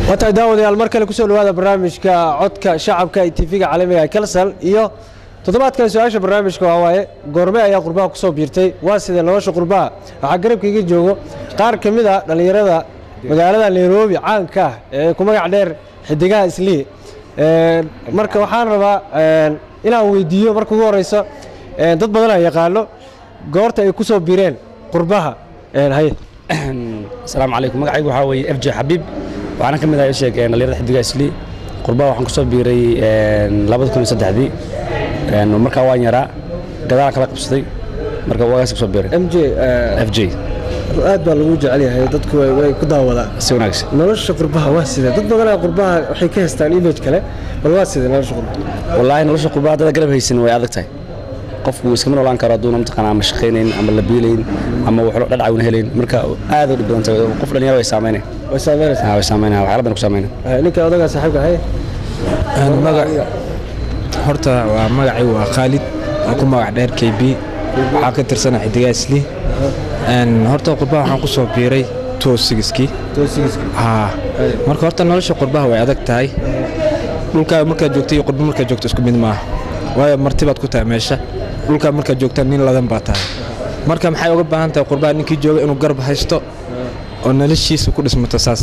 waatahay daawadayaal mar kale kusoo dhawaada barnaamijka codka shacabka ee tv-ga caalamiga ee kalsal iyo toddobaadkan su-aasha barnaamijka waa waaye goorme ayaa qurbaha kusoo biirtay waa sidee nolosha qurbaha waxaa garabkaiga joogo qaar ka mid a dhallinyarada magaalada nairobi caanka ah ee ku magac dheer xidigaha islii marka waxaan rabaa inaan weydiiyo marka ugu horeyso dad badanaa yaqaano goorta ay kusoo biireen qurbaha haye asalaamu calaykum magacaygu waxaa weeye f j xabiib waxaana ka mid ahay sheeg dhalinyarada xidiga isli qurbaha waxaan kusoo biiray labada kun iyo saddexdii markaa waan yaraa gadaalaan kala qabsaday marka waagaas kusoo biiray m j f j aad baa lagu jecel yahay dadku way way ku daawadaan si wanaagsan nolosha qurbaha waa sidee dad badanaa qurbaha waxay ka haystaan image kale bal waa sidee nolosha qurbaha wallaahi nolosha qurbaha haddada garab haysan way adag tahay qofku iskama noolaan karo hadduuna mataqaana ama shaqaynayn ama la biilayn ama waxlo dhadhacawna helayn marka aad u dhib badan tahay qof dhalinyaro way saameynay way saameynaysaa way saameynaya waxyaala badan ku saameynay ninka odagaa saaxiibka haye magac horta waa magacay waa khaalid waa ku magac dheer k b waxaa ka tirsana xidigaa isli horta qurbaha waxaan ku soo biiray toosigiskii haa marka horta nolosha qurbaha way adag tahay dhulkaa markaad joogta iyo qurba markaad joogto isku mid maaha waayo martibaad ku tahay meesha dhulkaa markaad joogtaan nin ladan baa tahay marka maxay uga baahan tahay qurbaha ninkii jooga inuu garab haysto oo noloshiisa ku dhismato saas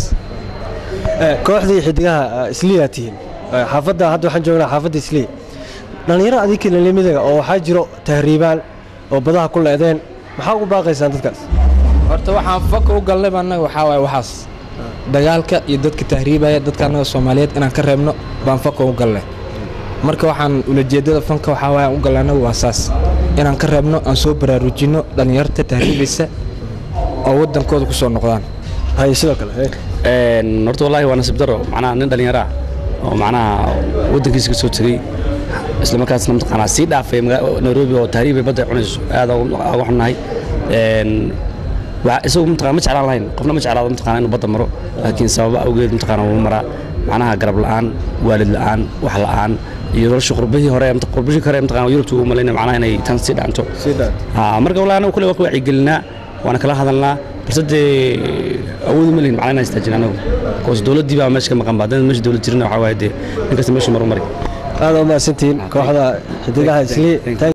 kooxdii xidigaha isliyaa tihiin xaafadda hadda waxaan joognaa xaafadda islii dhallinyaro adinka lalimidaga oo waxaa jiro tahriibaan oo badaha ku leedeen maxaa ugu baaqaysaan dadkaas horta waxaan faka u galnayba annaga waxaa waaye waxaas dagaalka iyo dadka tahriibaya dadka annaga soomaaliyeed inaan ka reebno baan faka u galnay marka waxaan ulajeeddada fanka waxaa waaye aan u galnay annaga waa saas inaan ka reebno aan soo baraarujinno dhallinyarta tahriibaysa oo waddankooda ku soo noqdaan haye sidoo kale horta wallaahi waa nasiib daro macnaha nin dhallinyaro ah oo macnaha waddankiisa ka soo tegey isla markaasna mataqaanaa sii dhaafay nairobi oo tahriibay badda cunayso aad uga xunnahay isagu mataqana ma jeclaan lahayn qofna ma jeclaado mataqana inuu badda maro laakiin sababa awgeed mataqana wuu maraa macnaha garab la'aan waalid la'aan wax la'aan iyo nolosha qurbihii hore qurbihii kore mataqana yurubta ugu malaynaya macnaha inay tan sii dhaanto marka wallahi anagu kule waa ka wacyigelinaa waana kala hadalnaa balse dee awoodi ma lihin macnaha inaan istaajin anagu koos dowladdii baa meesha ka maqan ba haddana meesha dowlad jirina waxaa waaye dee ninkasta meeshu maru mari aad u mahadsantihiin kooxda xidigaha islii